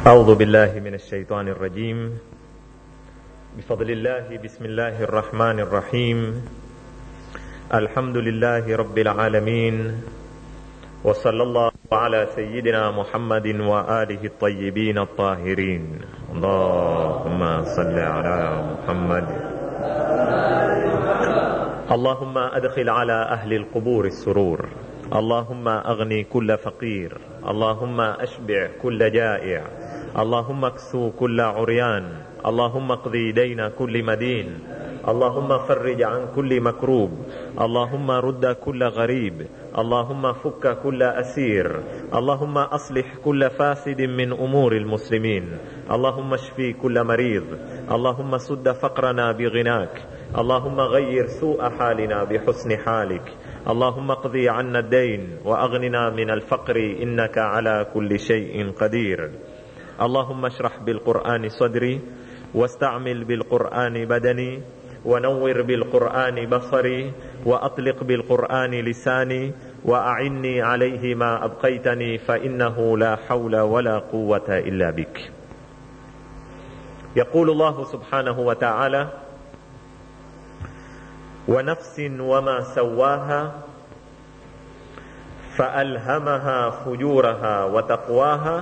أعوذ بالله من الشيطان الرجيم بفضل الله بسم الله الرحمن الرحيم الحمد لله رب العالمين وصلى الله على سيدنا محمد وآله الطيبين الطاهرين اللهم صل على محمد اللهم أدخل على أهل القبور السرور اللهم أغني كل فقير اللهم أشبع كل جائع اللهم اكسو كل عريان اللهم اقضي دين كل مدين اللهم فرج عن كل مكروب اللهم رد كل غريب اللهم فك كل اسير اللهم اصلح كل فاسد من امور المسلمين اللهم اشفي كل مريض اللهم سد فقرنا بغناك اللهم غير سوء حالنا بحسن حالك اللهم اقضي عنا الدين واغننا من الفقر انك على كل شيء قدير اللهم اشرح بالقران صدري واستعمل بالقران بدني ونور بالقران بصري واطلق بالقران لساني واعني عليه ما ابقيتني فانه لا حول ولا قوه الا بك يقول الله سبحانه وتعالى ونفس وما سواها فالهمها فجورها وتقواها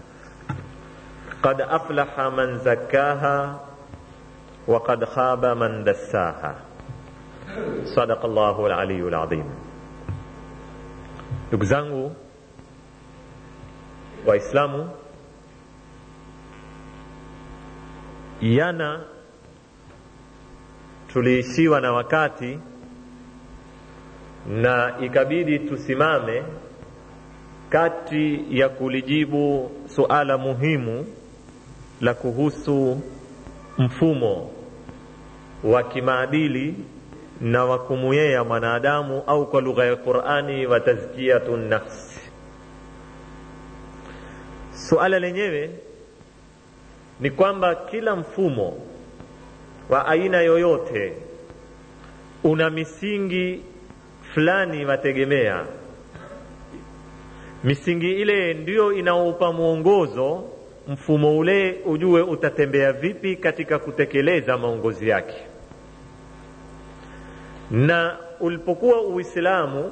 قد افلح من زكاها وقد خاب من دساها صدق الله العلي العظيم ndugu zangu waislamu jana tuliishiwa na wakati na ikabidi tusimame kati ya kulijibu suala muhimu la kuhusu mfumo wa kimaadili na wa kumuyea mwanadamu au kwa lugha ya Qur'ani wa tazkiyatu nafsi. Suala lenyewe ni kwamba kila mfumo wa aina yoyote una misingi fulani wategemea. Misingi ile ndiyo inaoupa mwongozo mfumo ule ujue utatembea vipi katika kutekeleza maongozi yake. Na ulipokuwa Uislamu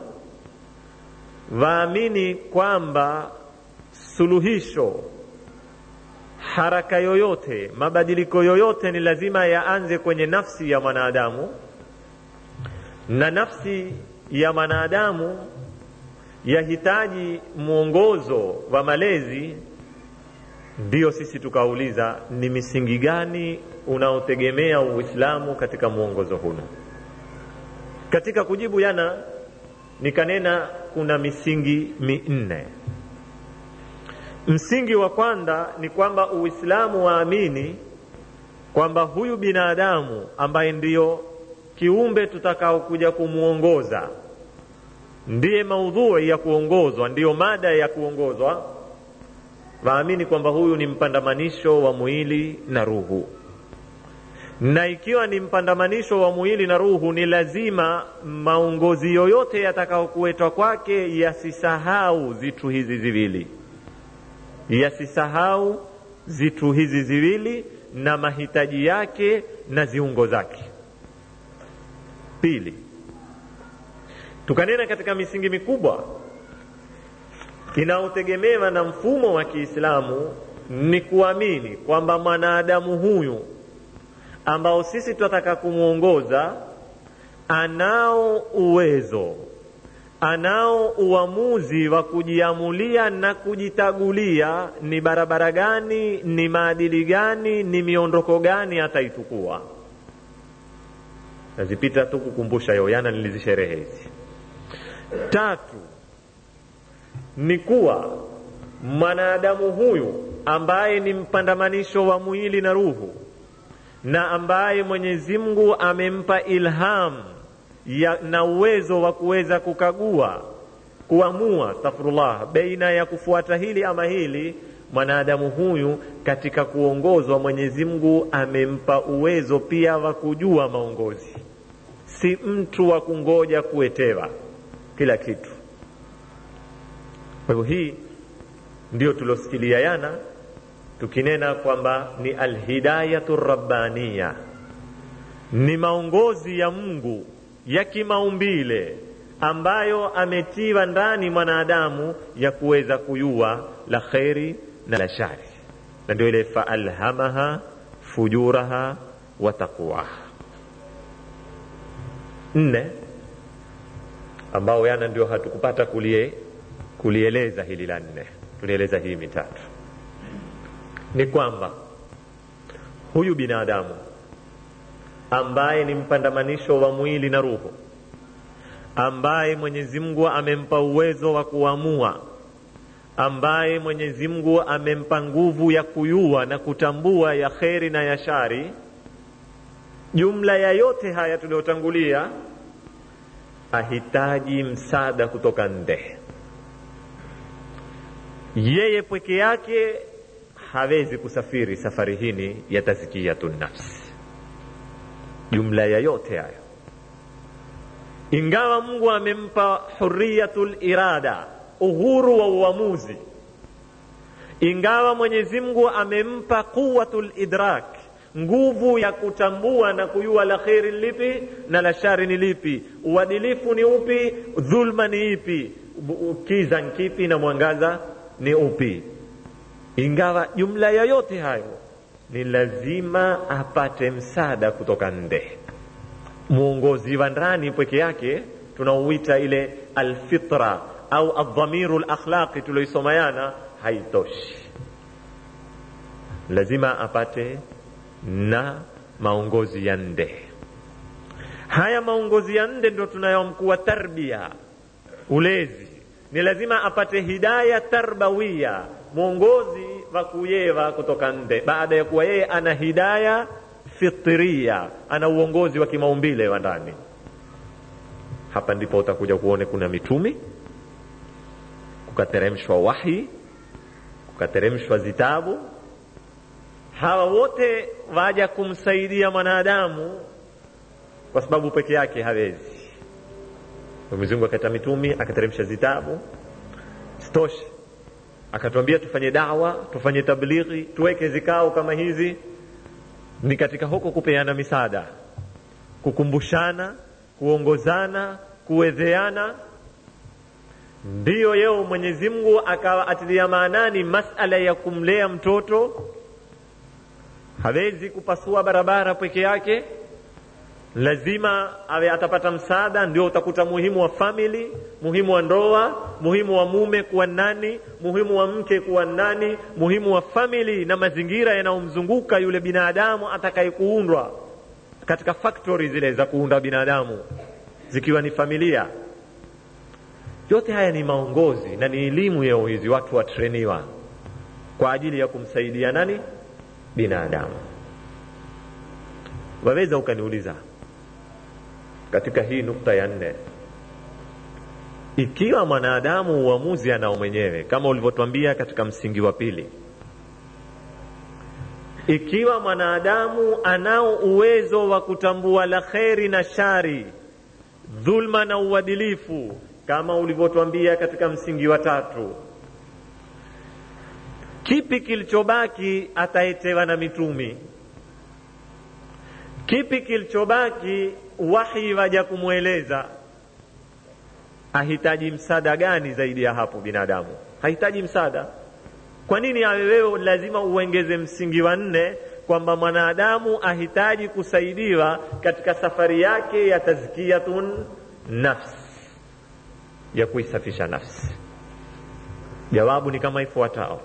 waamini kwamba suluhisho, haraka yoyote, mabadiliko yoyote ni lazima yaanze kwenye nafsi ya mwanadamu, na nafsi ya mwanadamu yahitaji mwongozo wa malezi ndiyo sisi tukauliza ni misingi gani unaotegemea Uislamu katika mwongozo huno. Katika kujibu jana nikanena kuna misingi minne. Msingi wa kwanza ni kwamba Uislamu waamini kwamba huyu binadamu ambaye ndiyo kiumbe tutakaokuja kumwongoza ndiye maudhui ya kuongozwa, ndiyo mada ya kuongozwa waamini kwamba huyu ni mpandamanisho wa mwili na ruhu, na ikiwa ni mpandamanisho wa mwili na ruhu, ni lazima maongozi yoyote yatakayokuletwa kwake yasisahau zitu hizi ziwili, yasisahau zitu hizi ziwili na mahitaji yake na ziungo zake. Pili, tukanena katika misingi mikubwa inayotegemewa na mfumo wa Kiislamu ni kuamini kwamba mwanadamu huyu ambao sisi tunataka kumwongoza anao uwezo, anao uamuzi wa kujiamulia na kujitagulia ni barabara gani, ni maadili gani, ni miondoko gani ataitukua. Nazipita tu kukumbusha yo, yana nilizisherehe hizi. Tatu, ni kuwa mwanadamu huyu ambaye ni mpandamanisho wa mwili na ruhu na ambaye Mwenyezi Mungu amempa ilham ya, na uwezo wa kuweza kukagua kuamua, astaghfirullah, baina ya kufuata hili ama hili, mwanadamu huyu katika kuongozwa Mwenyezi Mungu amempa uwezo pia wa kujua maongozi, si mtu wa kungoja kuetewa kila kitu. Kwa hivyo hii ndio tuliosikilia yana tukinena kwamba ni alhidayatu rabbaniya ni maongozi ya mungu ya kimaumbile ambayo ametiwa ndani mwanadamu ya kuweza kuyua la kheri na la shari na ndio ile faalhamaha fujuraha wa taqwaha nne ambao yana ndio hatukupata kulie kulieleza hili la nne tulieleza hii mitatu ni kwamba huyu binadamu ambaye ni mpandamanisho wa mwili na ruhu ambaye mwenyezi mungu amempa uwezo wa kuamua ambaye mwenyezi mungu amempa nguvu ya kuyua na kutambua ya kheri na ya shari jumla ya yote haya tuliyotangulia ahitaji msaada kutoka nde yeye pweke yake hawezi kusafiri safari hini ya tazkiyatu nafsi jumla ya yote hayo ingawa mungu amempa huriyatul irada uhuru wa uamuzi ingawa mwenyezi mungu amempa quwatul idrak nguvu ya kutambua na kujua la kheri ni lipi na la shari ni lipi uadilifu ni upi dhulma ni ipi kiza nkipi na mwangaza ni upi ingawa jumla ya yote hayo ni lazima apate msaada kutoka nde mwongozi wa ndani pweke yake tunauita ile alfitra au aldhamiru lakhlaqi tulioisomayana haitoshi lazima apate na maongozi ya nde haya maongozi ya nde ndo tunayomkuwa tarbia ulezi ni lazima apate hidaya tarbawiya mwongozi wa kuyewa kutoka nde baada ya kuwa yeye ana hidaya fitria ana uongozi wa kimaumbile wa ndani hapa ndipo utakuja kuone kuna mitumi kukateremshwa wahi kukateremshwa zitabu hawa wote waja kumsaidia mwanadamu kwa sababu peke yake hawezi mwenyezi mungu akaita mitumi akateremsha zitabu sitoshe akatuambia tufanye dawa tufanye tablighi tuweke zikao kama hizi ni katika huko kupeana misaada kukumbushana kuongozana kuwedheana ndiyo yeo mwenyezi mungu akawa atilia maanani masala ya kumlea mtoto hawezi kupasua barabara peke yake lazima awe atapata msaada ndio utakuta muhimu wa famili muhimu wa ndoa muhimu wa mume kuwa nani muhimu wa mke kuwa nani muhimu wa famili na mazingira yanayomzunguka yule binadamu atakayekuundwa katika factory zile za kuunda binadamu zikiwa ni familia yote haya ni maongozi na ni elimu yao hizi watu watreniwa kwa ajili ya kumsaidia nani binadamu waweza ukaniuliza katika hii nukta ya nne ikiwa mwanadamu uamuzi anao mwenyewe kama ulivyotwambia katika msingi wa pili ikiwa mwanadamu anao uwezo wa kutambua la kheri na shari dhulma na uadilifu kama ulivyotwambia katika msingi wa tatu kipi kilichobaki ataetewa na mitumi kipi kilichobaki wahi waja kumweleza ahitaji msaada gani zaidi ya hapo binadamu hahitaji msaada kwa nini awe wewe lazima uengeze msingi wa nne kwamba mwanadamu ahitaji kusaidiwa katika safari yake ya tazkiyatun nafsi ya kuisafisha nafsi jawabu ni kama ifuatao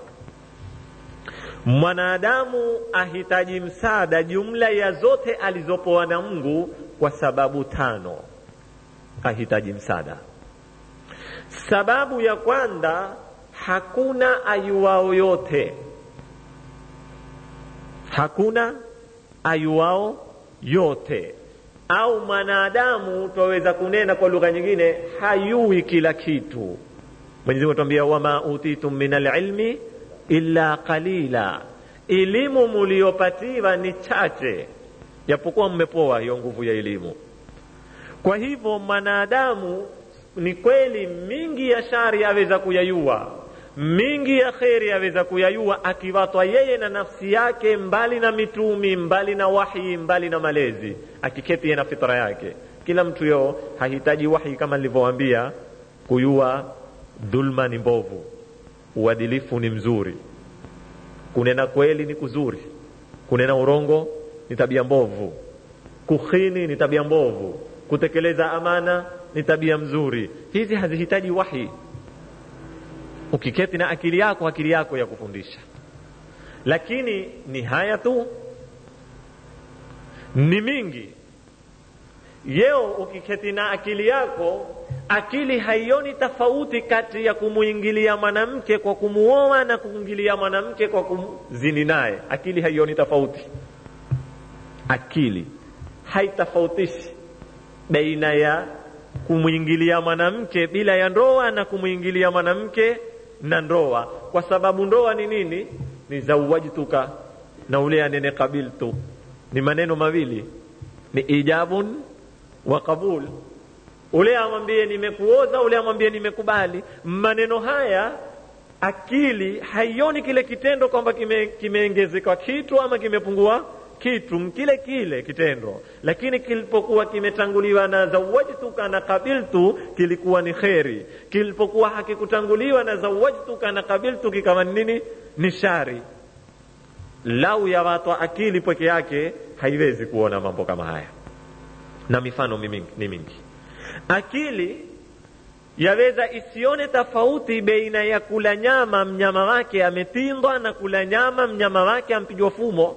mwanadamu ahitaji msaada jumla ya zote alizopoa na mungu kwa sababu tano ahitaji msaada sababu ya kwanza hakuna ayuwao yote hakuna ayuwao yote au mwanadamu twaweza kunena kwa lugha nyingine hayui kila kitu mwenyezi mungu atuambia wama utitum min alilmi illa qalila elimu muliyopatiwa ni chache japokuwa mmepoa hiyo nguvu ya elimu kwa hivyo mwanadamu ni kweli mingi ya shari aweza kuyayua mingi ya kheri aweza kuyayua akiwatwa yeye na nafsi yake mbali na mitumi mbali na wahi mbali na malezi akiketi yeye na fitra yake kila mtu yo hahitaji wahi kama nilivyowaambia kuyua dhulma ni mbovu uadilifu ni mzuri kunena kweli ni kuzuri kunena urongo ni tabia mbovu kukhini ni tabia mbovu kutekeleza amana ni tabia mzuri hizi hazihitaji wahi ukiketi na akili yako akili yako ya kufundisha lakini ni haya tu ni mingi yeo ukiketi na akili yako akili haioni tofauti kati ya kumuingilia mwanamke kwa kumuoa na kuingilia mwanamke kwa kumzini naye akili haioni tofauti akili haitofautishi baina ya kumwingilia mwanamke bila ya ndoa na kumwingilia mwanamke na ndoa kwa sababu ndoa ni nini ni zawajtuka na ule anene kabiltu ni maneno mawili ni ijabun wa qabul ule amwambie nimekuoza ule amwambie nimekubali maneno haya akili haioni kile kitendo kwamba kimeongezeka kime kitu ama kimepungua kitu kile kile kitendo lakini kilipokuwa kimetanguliwa na zawajtuka na kabiltu kilikuwa ni kheri kilipokuwa hakikutanguliwa na zawajtuka na kabiltu kikawa nini ni shari lau ya watu akili peke yake haiwezi kuona mambo kama haya na mifano ni mingi akili yaweza isione tofauti baina ya kula nyama mnyama wake ametindwa na kula nyama mnyama wake ampigwa fumo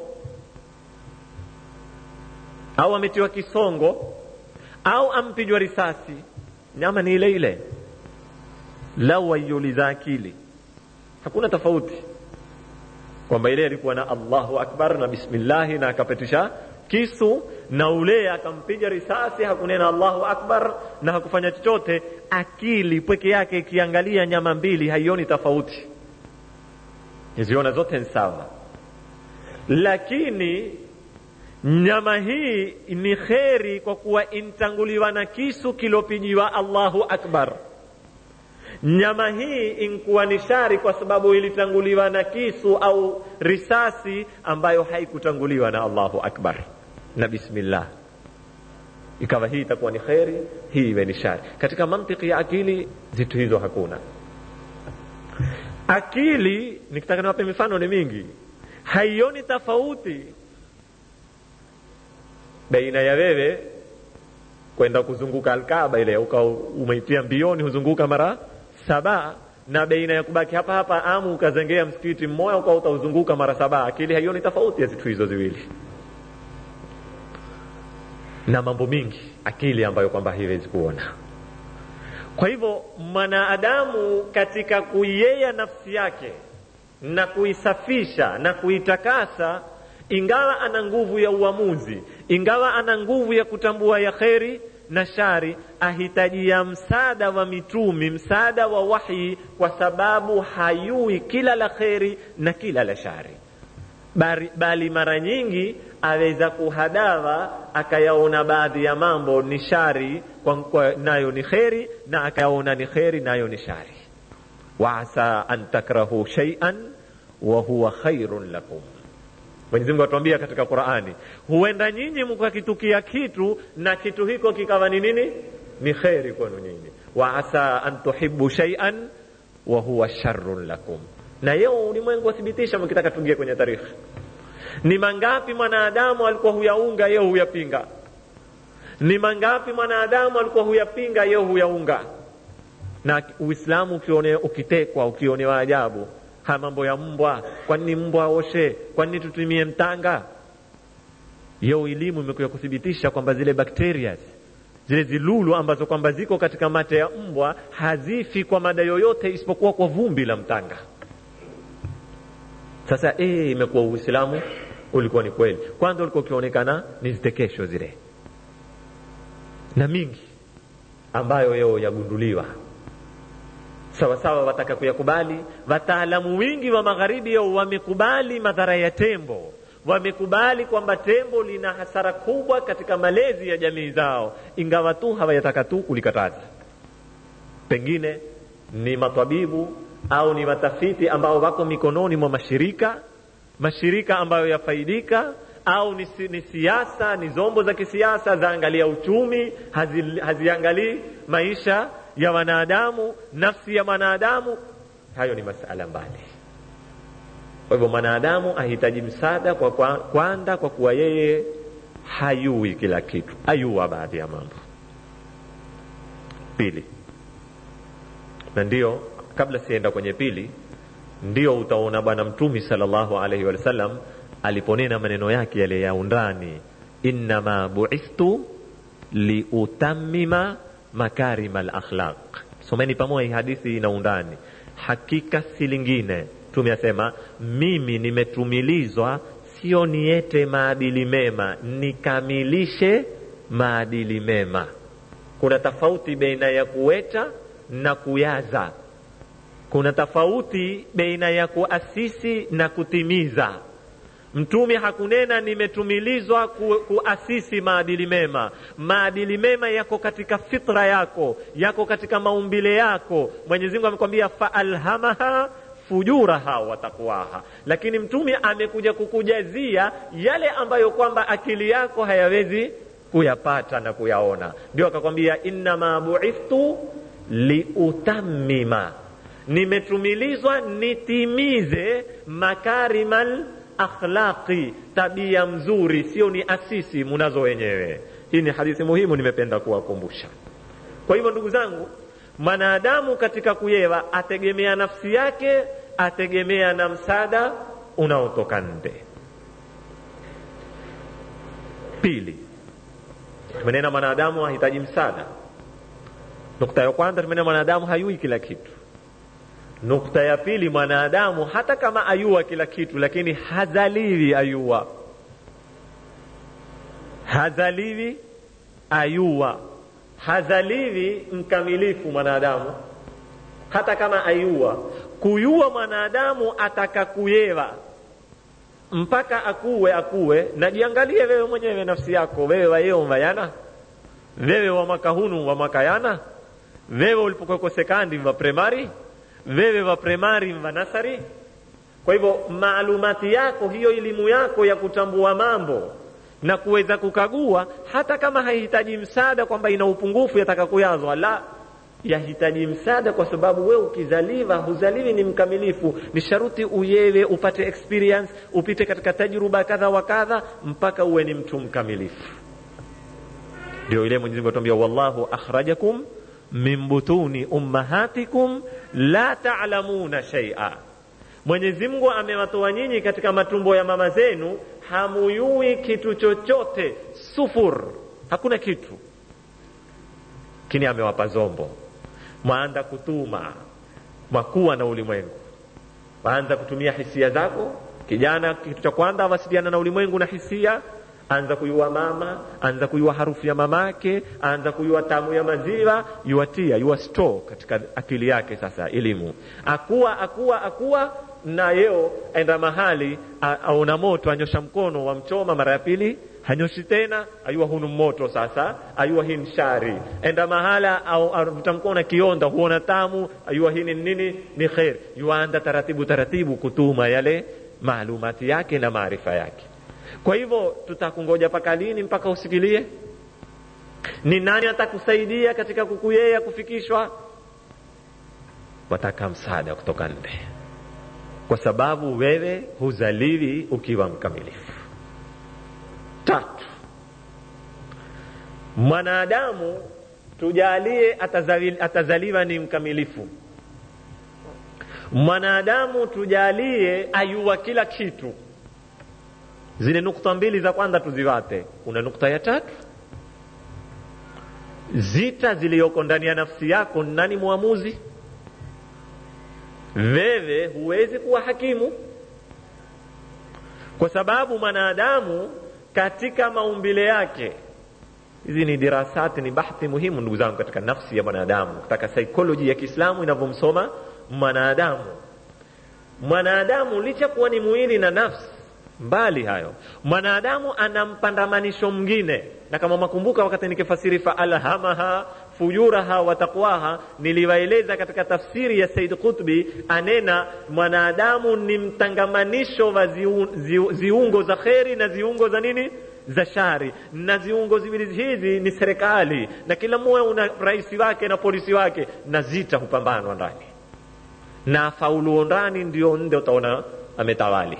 au ametiwa kisongo au ampigwa risasi nyama ni ile ile lau waiuliza akili hakuna tofauti kwamba ile alikuwa na allahu akbar na bismillahi na akapitisha kisu na ule akampiga risasi hakunena allahu akbar na hakufanya chochote akili peke yake ikiangalia nyama mbili haioni tofauti iziona zote ni sawa lakini nyama hii ni kheri kwa kuwa intanguliwa na kisu kilopijiwa allahu akbar nyama hii inkuwa ni shari kwa sababu ilitanguliwa na kisu au risasi ambayo haikutanguliwa na allahu akbar na bismillah ikawa hii itakuwa ni kheri hii iwe ni shari katika mantiki ya akili zitu hizo hakuna akili nikitaka niwape mifano ni mingi haioni tofauti baina ya wewe kwenda kuzunguka alkaba ile uka umeitia mbioni huzunguka mara saba na baina ya kubaki hapa hapa amu ukazengea msikiti mmoja ukawa utauzunguka mara saba akili haioni tofauti ya zitu hizo ziwili na mambo mingi akili ambayo kwamba haiwezi kuona kwa hivyo mwanadamu katika kuiyeya nafsi yake na kuisafisha na kuitakasa ingawa ana nguvu ya uamuzi ingawa ana nguvu ya kutambua ya kheri na shari ahitajia msaada wa mitumi msaada wa wahi kwa sababu hayui kila la kheri na kila la shari bali, bali mara nyingi aweza kuhadawa akayaona baadhi ya mambo ni shari kwa, kwa, nayo ni kheri na akayaona ni kheri nayo ni shari waasa an takrahu shay'an wa huwa khairun lakum Mwenyezi Mungu atuambia katika Qur'ani, huenda nyinyi mkakitukia kitu na kitu hiko kikawa ni nini? Ni kheri kwenu nyinyi. Wa asa an tuhibbu shay'an wa huwa sharrun lakum. Na yeo ulimwengu wathibitisha, mkitaka tuingie kwenye tarikhi, ni mangapi mwanadamu alikuwa huyaunga, yeo huyapinga? Ni mangapi mwanadamu alikuwa huyapinga, yeo huyaunga? Na Uislamu ukione, ukitekwa, ukionewa ajabu haya mambo ya mbwa, kwani mbwa oshe? Kwani tutumie mtanga? Yo, elimu imekuja kuthibitisha kwamba zile bakteria zile zilulu ambazo kwamba ziko katika mate ya mbwa hazifi kwa mada yoyote isipokuwa kwa vumbi la mtanga. Sasa eh, imekuwa Uislamu ulikuwa ni kweli. Kwanza ulikuwa ukionekana ni zitekesho zile na mingi ambayo yeo yagunduliwa sawasawa wataka kuyakubali. Wataalamu wingi wa magharibi yao wamekubali madhara ya tembo, wamekubali kwamba tembo lina hasara kubwa katika malezi ya jamii zao, ingawa tu hawayataka tu kulikataza. Pengine ni matwabibu au ni watafiti ambao wako mikononi mwa mashirika mashirika ambayo yafaidika au ni, si, ni siasa ni zombo za kisiasa zaangalia uchumi hazi, haziangalii maisha ya wanadamu nafsi ya mwanadamu hayo ni masala mbali kwa hivyo mwanadamu ahitaji msaada kwa kwa, kwanza kwa kuwa yeye hayui kila kitu ayua baadhi ya mambo pili na ndio kabla sienda kwenye pili ndio utaona bwana mtumi salllahu alaihi wasallam aliponena maneno yake yale ya undani innama buithtu liutamima makarima lakhlaq someni pamoja hii hadithi ina undani hakika si lingine mtume asema mimi nimetumilizwa sio niete maadili mema nikamilishe maadili mema kuna tofauti baina ya kuweta na kuyaza kuna tofauti baina ya kuasisi na kutimiza mtume hakunena nimetumilizwa ku, kuasisi maadili mema maadili mema yako katika fitra yako yako katika maumbile yako mwenyezi mungu amekwambia faalhamaha fujuraha wa takwaha lakini mtume amekuja kukujazia yale ambayo kwamba akili yako hayawezi kuyapata na kuyaona ndio akakwambia innama buithtu liutamima nimetumilizwa nitimize makarimal akhlaqi tabia mzuri sio ni asisi munazo wenyewe hii ni hadithi muhimu nimependa kuwakumbusha kwa hivyo ndugu zangu mwanadamu katika kuyewa ategemea nafsi yake ategemea na msaada unaotoka nde pili tumenena mwanadamu hahitaji msaada nukta ya kwanza tumenena mwanadamu hayui kila kitu nukta ya pili mwanadamu hata kama ayua kila kitu lakini hazaliwi ayua hazaliwi ayua hazaliwi mkamilifu mwanadamu hata kama ayua kuyua mwanadamu ataka kuyewa mpaka akuwe akuwe najiangalie wewe mwenyewe nafsi yako wewe wayeo mvayana wewe wa mwaka hunu wa mwaka yana wewe ulipokuweko sekandi wa primary wewe wa primary wa nasari kwa hivyo maalumati yako hiyo elimu yako ya kutambua mambo na kuweza kukagua hata kama haihitaji msaada kwamba ina upungufu yataka kuyazwa la yahitaji msaada kwa sababu wewe ukizaliwa huzaliwi ni mkamilifu ni sharuti uyewe upate experience upite katika tajruba kadha wa kadha mpaka uwe ni mtu mkamilifu ndio ile mwenyezi mungu atuambia wallahu akhrajakum min butuni ummahatikum la ta'lamuna shay'a mwenyezi mungu amewatoa nyinyi katika matumbo ya mama zenu hamuyui kitu chochote sufur hakuna kitu lakini amewapa zombo mwaanza kutuma mwakuwa na ulimwengu waanza kutumia hisia zako kijana kitu cha kwanza awasiliana na ulimwengu na hisia anza kuyua mama anza kuyua harufu ya mamake anza kuyua tamu ya maziwa yuatia yua store katika akili yake sasa elimu akuwa akuwa akuwa na yeo enda mahali aona moto anyosha mkono wamchoma mara ya pili hanyoshi tena ayua hunu moto sasa ayua hii shari enda mahala au avuta mkono kionda huona tamu ayua hii ni nini ni khair yuanda taratibu taratibu kutuma yale maalumati yake na maarifa yake kwa hivyo tutakungoja mpaka lini mpaka usikilie ni nani atakusaidia katika kukuyea kufikishwa wataka msaada kutoka nje kwa sababu wewe huzaliwi ukiwa mkamilifu tatu mwanadamu tujalie atazali, atazaliwa ni mkamilifu mwanadamu tujalie ayua kila kitu zile nukta mbili za kwanza tuziwate kuna nukta ya tatu zita ziliyoko ndani ya nafsi yako nani mwamuzi wewe huwezi kuwa hakimu kwa sababu mwanadamu katika maumbile yake hizi ni dirasati ni bahthi muhimu ndugu zangu katika nafsi ya mwanadamu katika saikoloji ya kiislamu inavyomsoma mwanadamu mwanadamu licha kuwa ni mwili na nafsi mbali hayo mwanadamu ana mpandamanisho mwingine na kama makumbuka wakati nikifasiri faalhamaha fujuraha wa taqwaha niliwaeleza katika tafsiri ya said qutbi anena mwanadamu ni mtangamanisho wa ziu, ziu, ziungo za kheri na ziungo za nini za shari na ziungo ziwili hizi ni serikali na kila mmoja una rais wake na polisi wake na zita hupambanwa ndani na fauluo ndani ndio nde utaona ametawali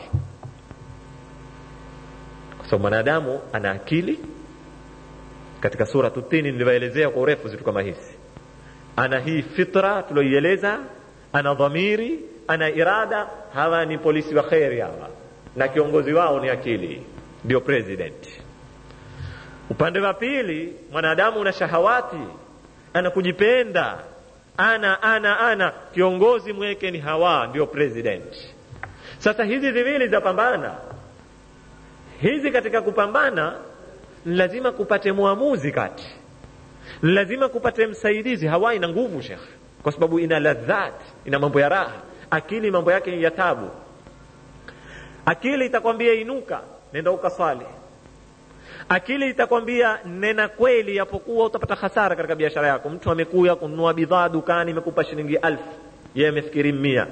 kwa sababu mwanadamu ana akili katika sura tutini niliwaelezea kwa urefu zitu kama hizi ana hii fitra tulioieleza ana dhamiri ana irada hawa ni polisi wa kheri hawa na kiongozi wao ni akili ndio president upande wa pili mwanadamu una shahawati ana kujipenda ana ana ana kiongozi mweke ni hawa ndio president sasa hizi ziwili zapambana hizi katika kupambana ni lazima kupate mwamuzi kati ni lazima kupate msaidizi hawa ina nguvu shekh kwa sababu ina ladhat ina mambo ya raha akili mambo yake ni ya tabu akili itakwambia inuka nenda ukaswali akili itakwambia nena kweli yapokuwa utapata hasara katika biashara yako mtu amekuya kununua bidhaa dukani imekupa shilingi alfu yeye amefikiri mia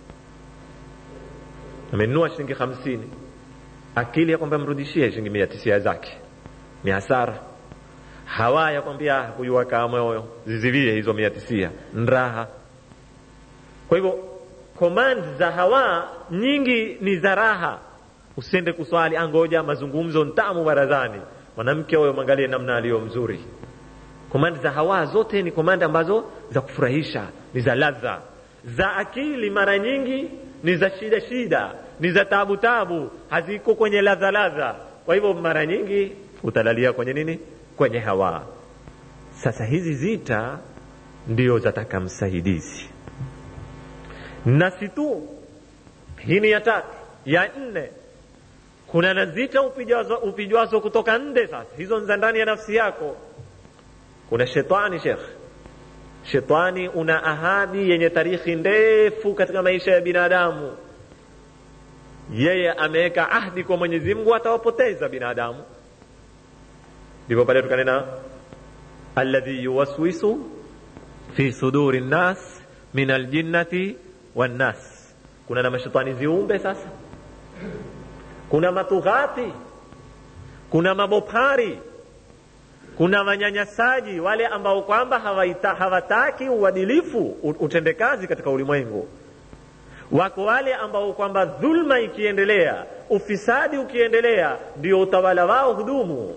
amenunua shilingi hamsini akili yakwambia mrudishie shilingi mia tisia zake ni hasara hawa yakwambia huyu wakaa moyo zizilie hizo mia tisia nraha kwa hivyo command za hawa nyingi ni za raha usiende kuswali angoja mazungumzo ntamu barazani mwanamke huyo mwangalie namna aliyo mzuri komandi za hawa zote ni komandi ambazo za kufurahisha ni za ladha za akili mara nyingi ni za shida shida ni za tabu tabu haziko kwenye ladha ladha kwa hivyo mara nyingi utalalia kwenye nini kwenye hawa sasa hizi zita ndio zataka msaidizi na si tu hii ni ya tatu ya nne kuna na zita upijwazo, upijwazo kutoka nde sasa hizo za ndani ya nafsi yako kuna shetani shekh shetani una ahadi yenye tarikhi ndefu katika maisha ya binadamu yeye ameweka ahdi kwa mwenyezi mungu atawapoteza binadamu ndipo pale tukanena alladhi yuwaswisu fi suduri nnas min aljinnati wannas kuna na mashetani ziumbe sasa kuna matughati kuna mabopari kuna wanyanyasaji wale ambao kwamba hawaita, hawataki uadilifu utendekazi katika ulimwengu wako wale ambao kwamba dhulma ikiendelea ufisadi ukiendelea ndio utawala wao hudumu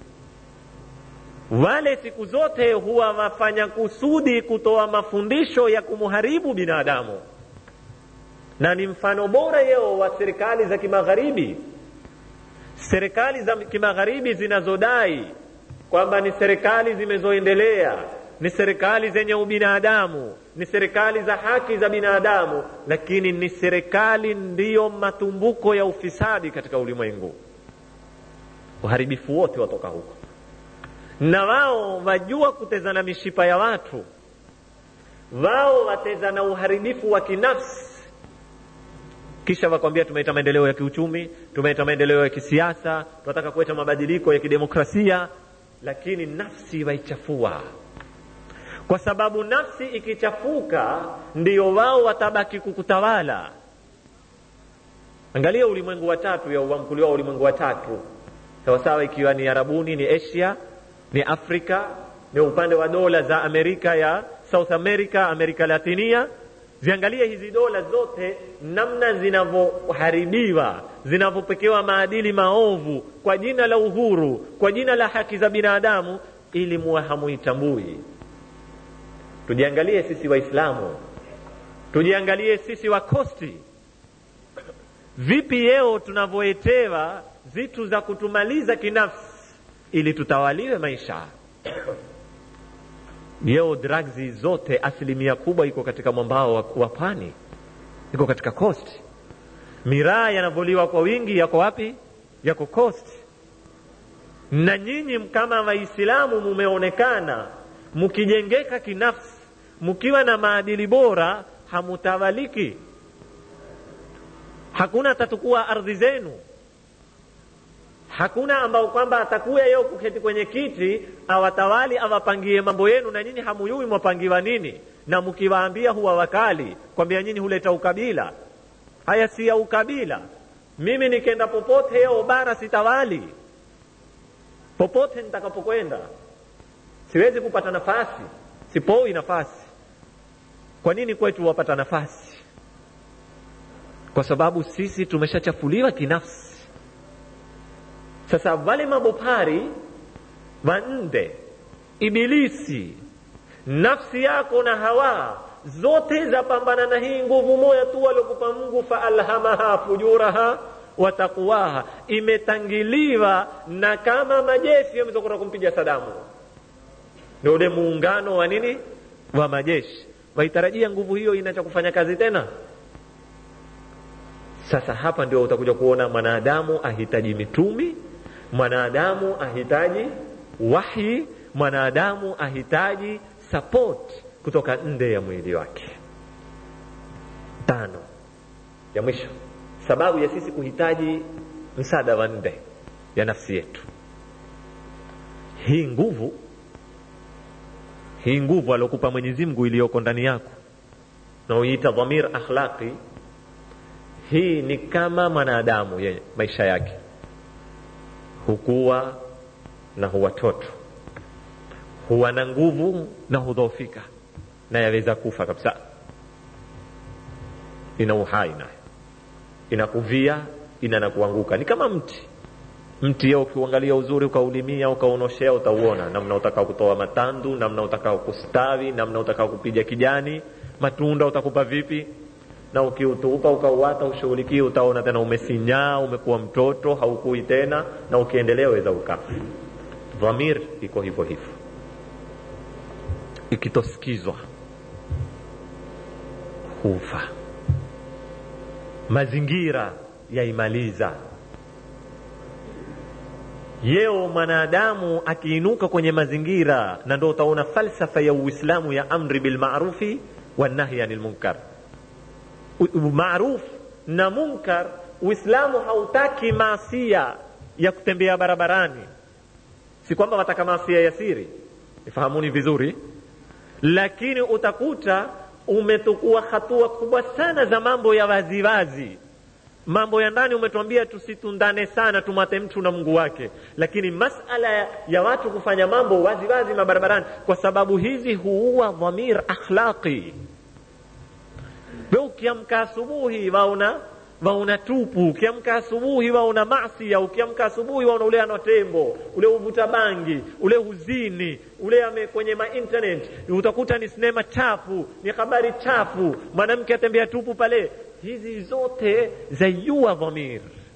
wale siku zote huwa wafanya kusudi kutoa mafundisho ya kumharibu binadamu na ni mfano bora yeo wa serikali za kimagharibi serikali za kimagharibi zinazodai kwamba ni serikali zimezoendelea ni serikali zenye ubinadamu ni serikali za haki za binadamu lakini ni serikali ndiyo matumbuko ya ufisadi katika ulimwengu uharibifu wote watoka huko na wao wajua kutezana mishipa ya watu wao watezana uharibifu wa kinafsi kisha wakwambia tumeleta maendeleo ya kiuchumi tumeleta maendeleo ya kisiasa tunataka kuleta mabadiliko ya kidemokrasia lakini nafsi waichafua kwa sababu nafsi ikichafuka ndio wao watabaki kukutawala angalia ulimwengu wa tatu ya uamkuliwa wa ulimwengu wa tatu sawasawa ikiwa ni arabuni ni asia ni afrika ni upande wa dola za amerika ya south america amerika latinia ziangalie hizi dola zote namna zinavyoharibiwa zinavyopekewa maadili maovu kwa jina la uhuru kwa jina la haki za binadamu ili muwe hamuitambui tujiangalie sisi waislamu tujiangalie sisi wakosti vipi yeo tunavyoetewa zitu za kutumaliza kinafsi ili tutawaliwe maisha yeo drugs zote asilimia kubwa iko katika mwambao wa, wa pwani iko katika coast miraa yanavoliwa kwa wingi yako wapi yako coast na nyinyi kama waislamu mumeonekana mkijengeka kinafsi mkiwa na maadili bora hamutawaliki hakuna tatukua ardhi zenu hakuna ambao kwamba atakuya yeye kuketi kwenye kiti awatawali awapangie mambo yenu na nyinyi hamuyui mwapangiwa nini na mkiwaambia huwa wakali kwambia nyinyi huleta ukabila haya si ya ukabila mimi nikenda popote yeo bara sitawali popote nitakapokwenda siwezi kupata nafasi sipoi nafasi kwa nini kwetu wapata nafasi kwa sababu sisi tumeshachafuliwa kinafsi sasa wale mabopari wanne ibilisi nafsi yako na hawa zote zapambana na hii nguvu moja tu waliokupa mungu faalhamaha fujuraha wa taqwaha imetangiliwa na kama majeshi yamezokuta kumpiga sadamu ndio ule muungano wa nini wa majeshi waitarajia nguvu hiyo inacha kufanya kazi tena sasa hapa ndio utakuja kuona mwanadamu ahitaji mitumi mwanadamu ahitaji wahi mwanadamu ahitaji support kutoka nde ya mwili wake tano ya mwisho sababu ya sisi kuhitaji msaada wa nde ya nafsi yetu hii nguvu hii nguvu aliokupa mwenyezi mungu iliyoko ndani yako na uiita dhamir akhlaqi hii ni kama mwanadamu ye maisha yake hukuwa na huwatoto huwa na nguvu na hudhoofika na yaweza kufa kabisa ina uhai nayo inakuvia ina na kuanguka ni kama mti mti yeo ukiuangalia uzuri ukaulimia ukaunoshea utauona namna utakao kutoa matandu namna utakao kustawi namna utakao kupiga kijani matunda utakupa vipi na ukiutupa ukauwata ushughulikie utaona tena umesinyaa umekuwa mtoto haukui tena na ukiendelea weza ukafa dhamir iko hivyo hivyo ikitosikizwa hufa mazingira yaimaliza yeo mwanadamu akiinuka kwenye mazingira na ndo utaona falsafa ya uislamu ya amri bilmarufi wanahyi anil munkar maruf na munkar uislamu hautaki maasia ya kutembea barabarani si kwamba wataka maasia ya siri ifahamuni vizuri lakini utakuta umetukua hatua kubwa sana za mambo ya waziwazi wazi. mambo ya ndani umetuambia tusitundane sana tumwate mtu na mungu wake lakini masala ya, ya watu kufanya mambo waziwazi wazi mabarabarani kwa sababu hizi huua dhamir akhlaqi we ukiamka asubuhi wauna wauna tupu ukiamka asubuhi wauna masia ukiamka asubuhi wauna ule ana tembo ule uvuta bangi ule huzini ule ame kwenye mainternet utakuta ni sinema chafu ni habari chafu mwanamke atembea tupu pale hizi zote zaiua dhamir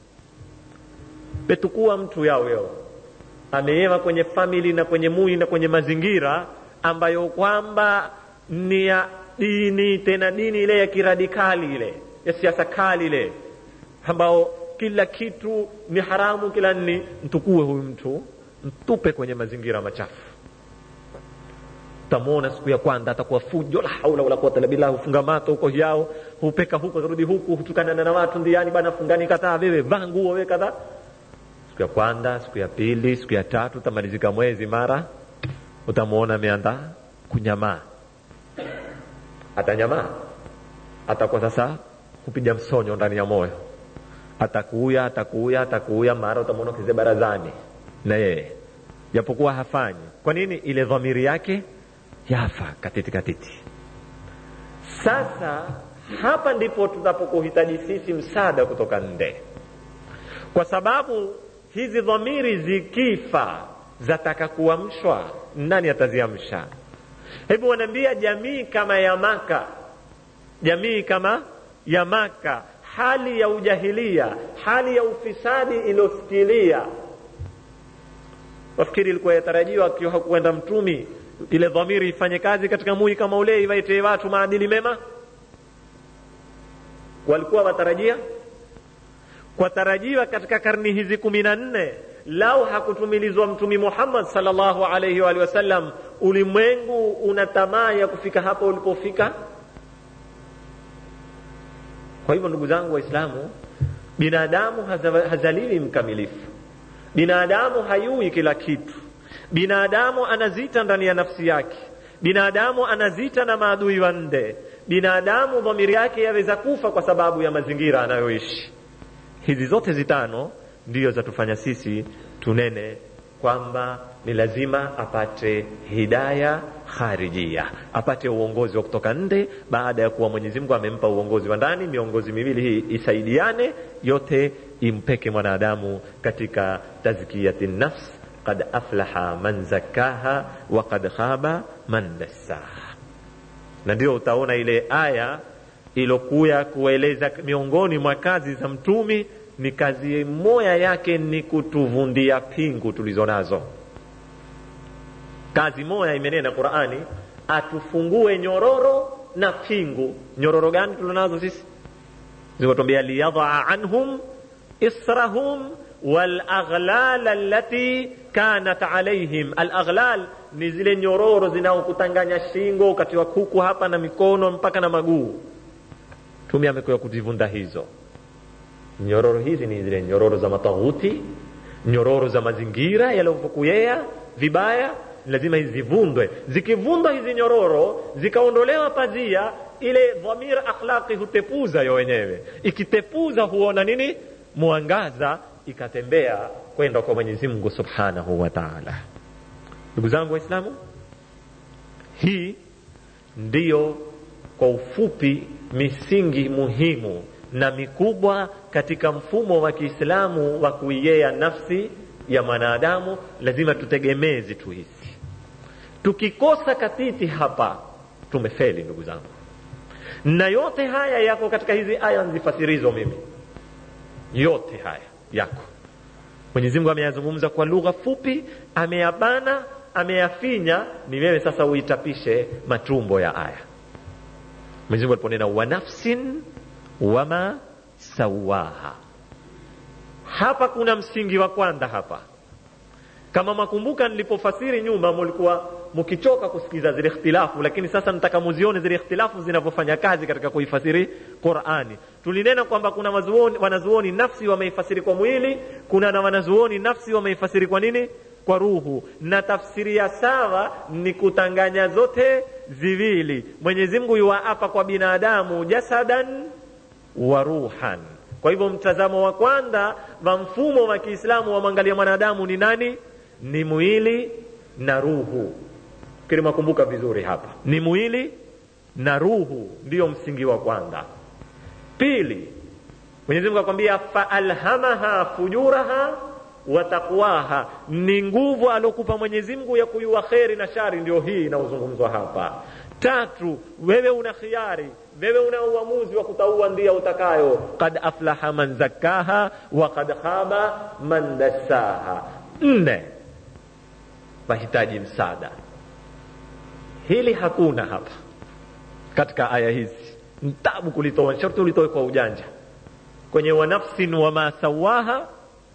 petukua mtu yao yao ameewa kwenye famili na kwenye mui na kwenye mazingira ambayo kwamba ni ya dini tena dini ile ya kiradikali ile ya siasa kali ile ambao kila kitu ni haramu kila nini mtukue huyu mtu mtupe kwenye mazingira machafu utamwona siku ya kwanza atakuwa fujo la haula wala quwwata illa billah hufunga mato huko yao hupeka huko rudi huku hutukanana na watu ndiani bana fungani kataa wewe vaa nguo wewe kadhaa siku ya kwanza siku ya pili siku ya tatu utamalizika mwezi mara utamwona ameanza kunyamaa atanyamaa atakuwa sasa kupiga msonyo ndani ya moyo atakuya atakuya atakuya mara utamwona kize barazani na yeye japokuwa hafanyi kwa nini ile dhamiri yake yafa katiti katiti sasa hapa ndipo tunapokuhitaji sisi msaada kutoka nde kwa sababu hizi dhamiri zikifa zataka kuamshwa nani ataziamsha hebu wanaambia jamii kama ya maka jamii kama ya maka hali ya ujahilia hali ya ufisadi iliyosikilia wafikiri ilikuwa yatarajiwa akiwa hakuenda mtumi ile dhamiri ifanye kazi katika mui kama ule iwaitee watu maadili mema walikuwa watarajia kwa tarajiwa katika karni hizi kumi na nne lau hakutumilizwa mtumi muhammad salllahu alaihi waalihi wasallam ulimwengu una tamaa ya kufika hapo ulipofika kwa hivyo ndugu zangu waislamu binadamu hazaliwi mkamilifu binadamu hayui kila kitu binadamu anazita ndani ya nafsi yake binadamu anazita na maadui wanne binadamu dhamiri yake yaweza kufa kwa sababu ya mazingira anayoishi hizi zote zitano ndiyo zatufanya sisi tunene kwamba ni lazima apate hidaya kharijia apate uongozi wa kutoka nde baada ya kuwa mwenyezi mungu amempa uongozi wa ndani miongozi miwili hii isaidiane yote impeke mwanadamu katika tazkiyati nafs qad aflaha man zakkaha wa qad khaba man dassaha na ndio utaona ile aya ilokuya kueleza miongoni mwa kazi za mtumi ni kazi moya yake ni kutuvundia pingu tulizo nazo kazi moya imenena qurani atufungue nyororo na pingu nyororo gani tulizonazo sisi zikatuambia liyadhaa anhum israhum walaghlal allati kanat alaihim alaghlal ni zile nyororo zinaokutanganya shingo wakati wa kuku hapa na mikono mpaka na maguu tumi amekuya kuzivunda hizo nyororo hizi ni zile nyororo za mataghuti nyororo za mazingira yalivyokuyea vibaya lazima zivundwe zikivundwa hizi nyororo zikaondolewa pazia ile dhamir akhlaqi hutepuza yo wenyewe ikitepuza huona nini mwangaza ikatembea kwenda kwa mwenyezi mungu subhanahu wa taala ndugu zangu waislamu hii ndiyo kwa ufupi misingi muhimu na mikubwa katika mfumo wa kiislamu wa kuiea nafsi ya mwanadamu lazima tutegemee zitu hizi tukikosa katiti hapa tumefeli ndugu zangu na yote haya yako katika hizi aya nzifasirizo mimi yote haya yako mwenyezi mungu ameyazungumza kwa lugha fupi ameyabana ameyafinya ni wewe sasa uitapishe matumbo ya aya mwenyezi mungu aliponena wa nafsin wama sawaha hapa kuna msingi wa kwanza hapa kama makumbuka nilipofasiri nyuma mulikuwa mkichoka kusikiza zile ikhtilafu lakini sasa nataka muzione zile ikhtilafu zinavyofanya kazi katika kuifasiri qurani tulinena kwamba kuna wazuoni, wanazuoni nafsi wameifasiri kwa mwili kuna na wanazuoni nafsi wameifasiri kwa nini kwa ruhu na tafsiri ya sawa ni kutanganya zote ziwili mwenyezi mungu yuwaapa kwa binadamu jasadan wa ruhan kwa hivyo mtazamo wa kwanza wa mfumo wa kiislamu wamwangalia mwanadamu ni nani ni mwili na ruhu kili makumbuka vizuri hapa ni mwili na ruhu ndiyo msingi wa kwanza pili mwenyezi mungu akwambia faalhamaha fujuraha wa taqwaha ni nguvu aliokupa mwenyezi mungu ya kuyua kheri na shari ndio hii inayozungumzwa hapa tatu wewe una khiari wewe una uamuzi wa kutaua ndia utakayo kad aflaha man zakkaha wa kad khaba man dassaha nne wahitaji msaada hili hakuna hapa katika aya hizi ntabu kulitoa sharti ulitoe kwa ujanja kwenye wa nafsin wama sawaha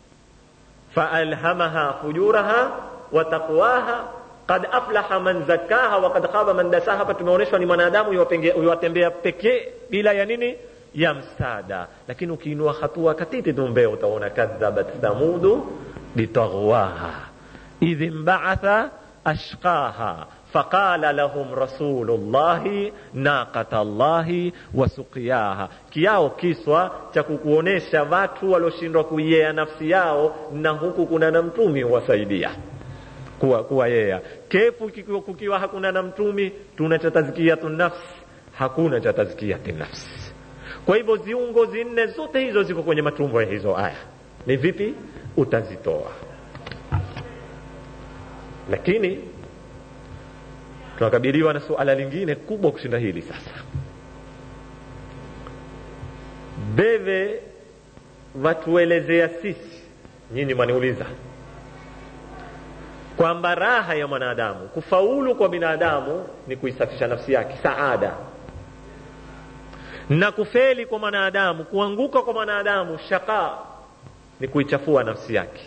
faalhamaha fujuraha wa taqwaha qad aflaha man zakkaha wa qad khaba man dasaha hapa tumeonyeshwa ni mwanadamu yuwatembea pekee bila ya nini ya msaada lakini ukiinua hatua katiti tumbea utaona kadhabat thamudu bitaghwaha idh imbaatha ashqaha faqala lahum rasulullahi naqata llahi wasuqiyaha kiao kiswa cha kukuonesha watu walioshindwa kuiea nafsi yao na huku kuna na mtumi wasaidia kuwa, kuwa yea kefu kukiwa, kukiwa hakuna na mtumi tuna cha tazkiyatu nafsi hakuna cha tazkiyati nafsi kwa hivyo ziungo zinne zote hizo ziko kwenye matumbo ya hizo aya ni vipi utazitoa lakini tunakabiliwa na suala lingine kubwa kushinda hili sasa beve watuelezea sisi nyinyi mwaniuliza kwamba raha ya mwanadamu kufaulu kwa binadamu ni kuisafisha nafsi yake saada na kufeli kwa mwanadamu kuanguka kwa mwanadamu shaka ni kuichafua nafsi yake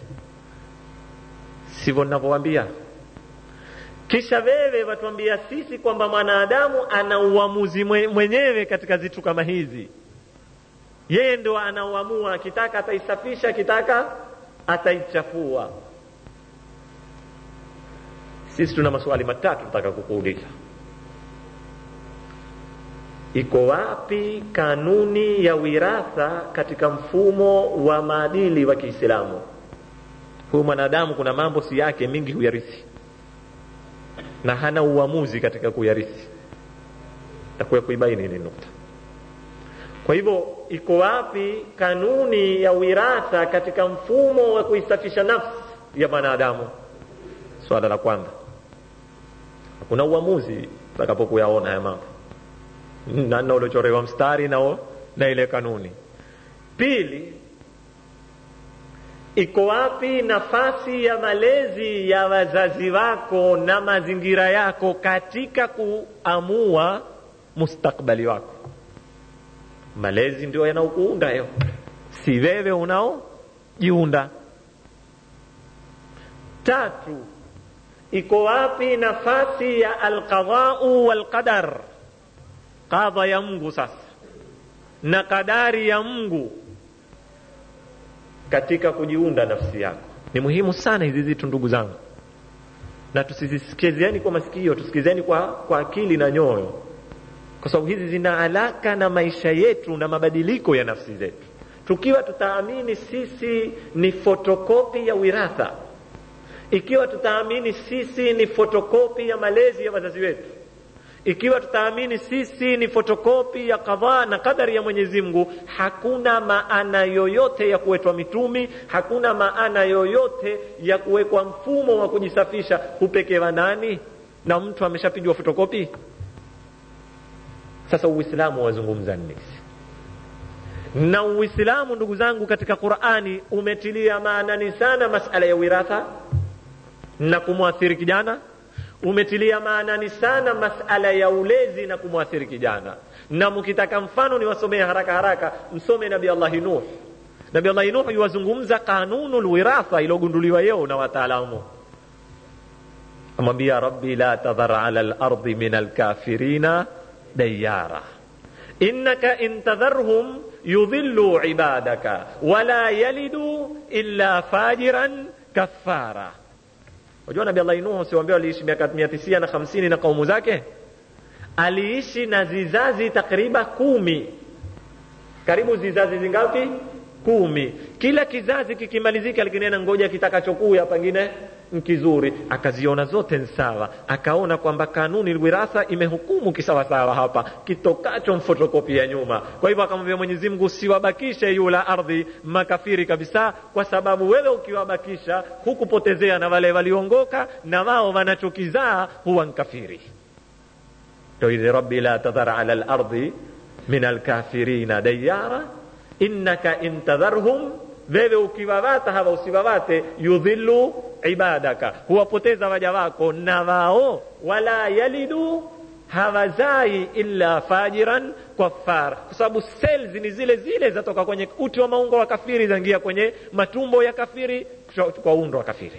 sivyo ninavyowambia kisha wewe watuambia sisi kwamba mwanadamu ana uamuzi mwenyewe katika zitu kama hizi yeye ndo anaoamua akitaka ataisafisha akitaka ataichafua sisi tuna maswali matatu tutaka kukuuliza iko wapi kanuni ya wiratha katika mfumo wa maadili wa kiislamu huyu mwanadamu kuna mambo si yake mingi huyarithi na hana uamuzi katika kuyarithi takuya kuibaini ni nukta kwa hivyo iko wapi kanuni ya wiratha katika mfumo wa kuisafisha nafsi ya mwanadamu swala la kwanza hakuna uamuzi utakapokuyaona haya mambo nana uliochorewa mstari nao na ile kanuni pili iko wapi nafasi ya malezi ya wazazi wako na mazingira yako katika kuamua mustakbali wako malezi ndio yanaokuunda yo si wewe unaojiunda tatu iko wapi nafasi ya alqadau walqadar qadha ya mungu sasa na kadari ya mungu katika kujiunda nafsi yako ni muhimu sana hizi zitu ndugu zangu na tusizisikiziani kwa masikio tusikizeni kwa, kwa akili na nyoyo kwa sababu hizi zina alaka na maisha yetu na mabadiliko ya nafsi zetu tukiwa tutaamini sisi ni fotokopi ya wiratha ikiwa tutaamini sisi ni fotokopi ya malezi ya wazazi wetu ikiwa tutaamini sisi ni fotokopi ya kadhaa na kadari ya mwenyezi mungu hakuna maana yoyote ya kuwetwa mitumi hakuna maana yoyote ya kuwekwa mfumo wa kujisafisha hupekewa nani na mtu ameshapigwa fotokopi sasa uislamu wazungumza nini na uislamu ndugu zangu katika qurani umetilia maanani sana masala ya wiratha na kumwathiri kijana umetilia maanani sana masala ya ulezi na kumwathiri kijana na mkitaka mfano niwasomee haraka haraka msome nabi allahi nuh nabi allahi nuh yuwazungumza kanunu lwiratha iliyogunduliwa yeo na wataalamu amwambia rabbi la tadhar ala lardi min alkafirina dayara innaka in tadharhum yudhillu ibadaka wala yalidu illa fajiran kafara unajua nabii allah nuhu siwambia aliishi miaka mia tisia na hamsini na kaumu zake aliishi na zizazi takriban kumi karibu zizazi zingapi kumi kila kizazi kikimalizika likinena ngoja kitakachokuya pengine nkizuri akaziona zote nsawa akaona kwamba kanuni wiratha imehukumu kisawasawa hapa kitokacho mfotokopi ya nyuma kwa hivyo akamwambia mwenyezi mungu usiwabakishe yula ardhi makafiri kabisa kwa sababu wewe ukiwabakisha hukupotezea na wale waliongoka na wao wanachokizaa huwa nkafiri ndo ile rabbi la tadhar ala lardi min alkafirina dayara innaka in tadharhum wewe ukiwawata hawa usiwawate yudhillu ibadaka huwapoteza waja wako na wao wala yalidu hawazai illa fajiran kafar kwa sababu cells ni zile zile zatoka kwenye uti wa maungo wa kafiri zaingia kwenye matumbo ya kafiri kwa undo wa kafiri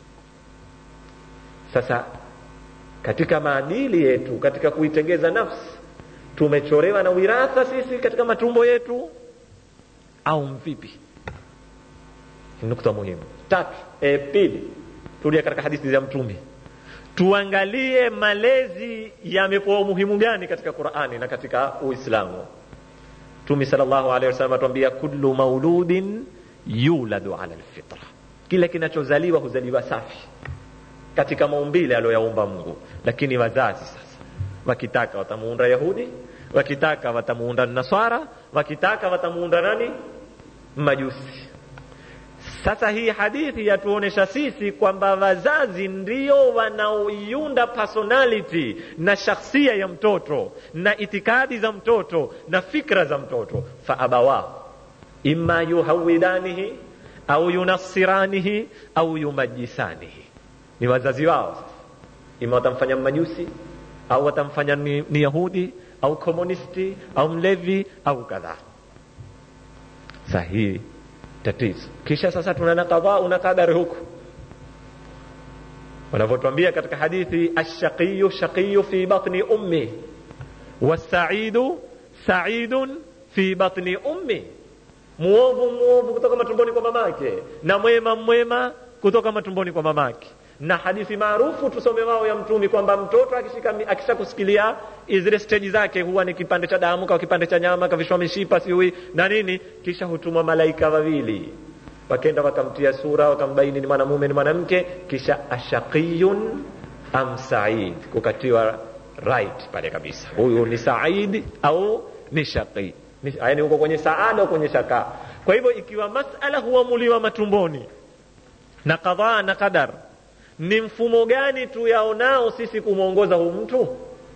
sasa katika maadili yetu katika kuitengeza nafsi tumechorewa na wiratha sisi katika matumbo yetu au mvipi nukta muhimu tatu e, pili tulia katika hadithi za mtume tuangalie malezi yamepewa umuhimu gani katika qurani na katika uislamu mtume salllahu alehi wasallam atuambia kullu mauludin yuladu ala lfitra kila kinachozaliwa huzaliwa safi katika maumbile aliyoyaumba mungu lakini wazazi sasa wakitaka watamuunda yahudi wakitaka watamuunda nasara wakitaka watamuunda nani majusi sasa hii hadithi yatuonesha sisi kwamba wazazi ndio wanaoiunda personality na shakhsia ya mtoto na itikadi za mtoto na fikra za mtoto faabawahu imma yuhawidanihi au yunassiranihi au yumajisanihi ni wazazi wao sasa ima watamfanya majusi au watamfanya ni, ni yahudi au komunisti au mlevi au kadhaa sahihi tatizo kisha sasa tunana kadhaa na kadari huku wanavyotwambia katika hadithi ashaqiyu shaqiyu fi batni ummi wasaidu saidun fi batni ummi muovu muovu kutoka matumboni kwa mamake na mwema mwema kutoka matumboni kwa mamake na hadithi maarufu tusome wao ya mtumi kwamba mtoto akishika akisha kusikilia zile steji zake huwa ni kipande cha damu kwa kipande cha nyama kavishwa mishipa siui na nini kisha hutumwa malaika wawili wakenda wakamtia sura wakambaini ni mwanamume ni mwanamke kisha ashaqiyun am said kukatiwa right pale kabisa huyu ni said au ni shaqi yaani huko kwenye saada au kwenye shaka kwa hivyo ikiwa masala huamuliwa matumboni na kadhaa na qadar ni mfumo gani tuyaonao sisi kumwongoza huu mtu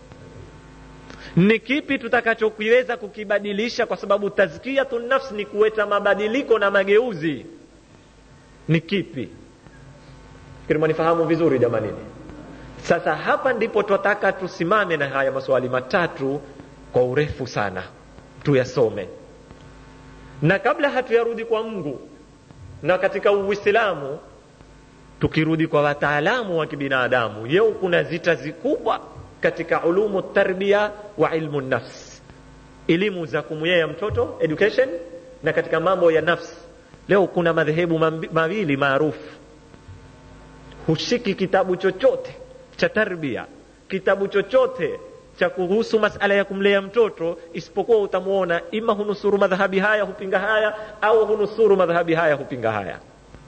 ni kipi tutakachokiweza kukibadilisha kwa sababu tazkiyatu nafsi ni kuweta mabadiliko na mageuzi ni kipi fikiri mwanifahamu vizuri jamanini sasa hapa ndipo twataka tusimame na haya maswali matatu kwa urefu sana tuyasome na kabla hatuyarudi kwa mungu na katika uislamu tukirudi kwa wataalamu wa kibinadamu yeo kuna zita zikubwa katika ulumu tarbia wa ilmu nafs elimu za kumyea mtoto education na katika mambo ya nafsi leo kuna madhehebu mawili maarufu hushiki kitabu chochote cha tarbia kitabu chochote cha kuhusu masala ya kumlea mtoto isipokuwa utamwona ima hunusuru madhahabi haya hupinga haya au hunusuru madhahabi haya hupinga haya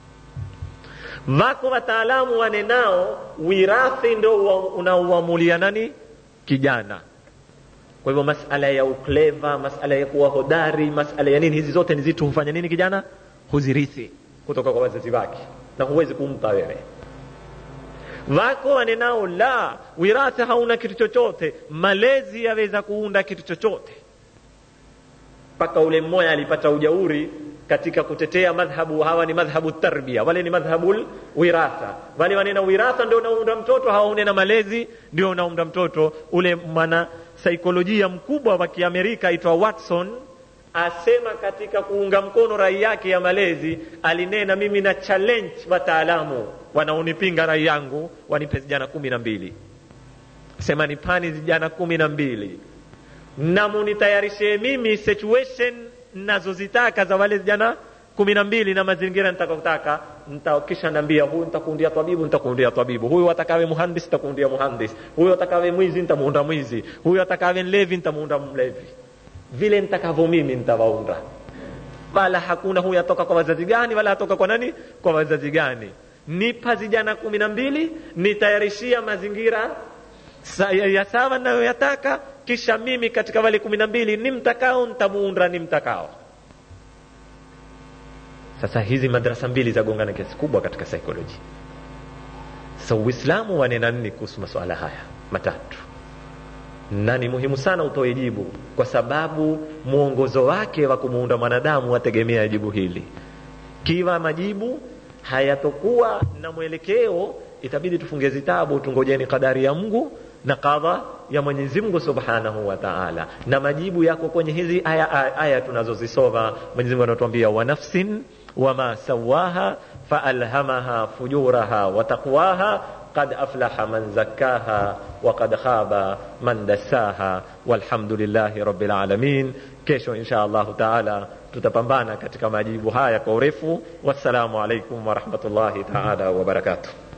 wako wataalamu wanenao wirathi ndo unaoamulia nani kijana kwa hivyo masala ya ukleva masala ya kuwa hodari masala ya nini hizi zote ni zitu hufanya nini kijana huzirithi kutoka kwa wazazi wake na huwezi kumpa wewe wako wanenao la wirathi hauna kitu chochote malezi yaweza kuunda kitu chochote mpaka ule mmoja alipata ujauri katika kutetea madhhabu hawa ni madhhabu tarbia wale ni madhhabu wiratha wale wanena wiratha ndio unaunda mtoto hawa unena malezi ndio unaunda mtoto ule mwana saikolojia mkubwa wa kiamerika aitwa watson asema katika kuunga mkono rai yake ya malezi alinena mimi na challenge wataalamu wanaonipinga rai yangu wanipe vijana kumi na mbili sema nipani vijana kumi na mbili na munitayarishie mimi situation nazozitaka za wale vijana kumi na mbili na mazingira nitakotaka kisha naambia huyu nitakuundia tabibu nitakuundia tabibu huyu atakawe muhandis nitakuundia muhandis huyu atakawe mwizi nitamuunda mwizi huyu atakawe mlevi nitamuunda mlevi vile nitakavyo mimi nitawaunda wala hakuna huyu atoka kwa wazazi gani wala atoka kwa nani kwa wazazi gani nipa vijana kumi na mbili nitayarishia mazingira sa, ya, ya sawa nayoyataka kisha mimi katika wale kumi na mbili ni mtakao ntamuunda ni mtakao sasa hizi madarasa mbili zagongana kiasi kubwa katika psychology sasa so, uislamu wanena nini kuhusu masuala haya matatu na ni muhimu sana utoe jibu kwa sababu mwongozo wake wa kumuunda mwanadamu wategemea jibu hili kiwa majibu hayatokuwa na mwelekeo itabidi tufunge zitabu tungojeni kadari ya mungu na kadha ya mwenyezi mungu subhanahu wa taala na majibu yako kwenye hizi aya, aya, aya tunazozisoma mwenyezi mungu anatuambia wa nafsin wama sawaha faalhamaha fujuraha wa taqwaha قد أفلح من زكاها وقد خاب من دساها والحمد لله رب العالمين kesho insha allahu taala tutapambana katika majibu haya kwa urefu wassalamu alaikum warahmatullahi taala wabarakatuh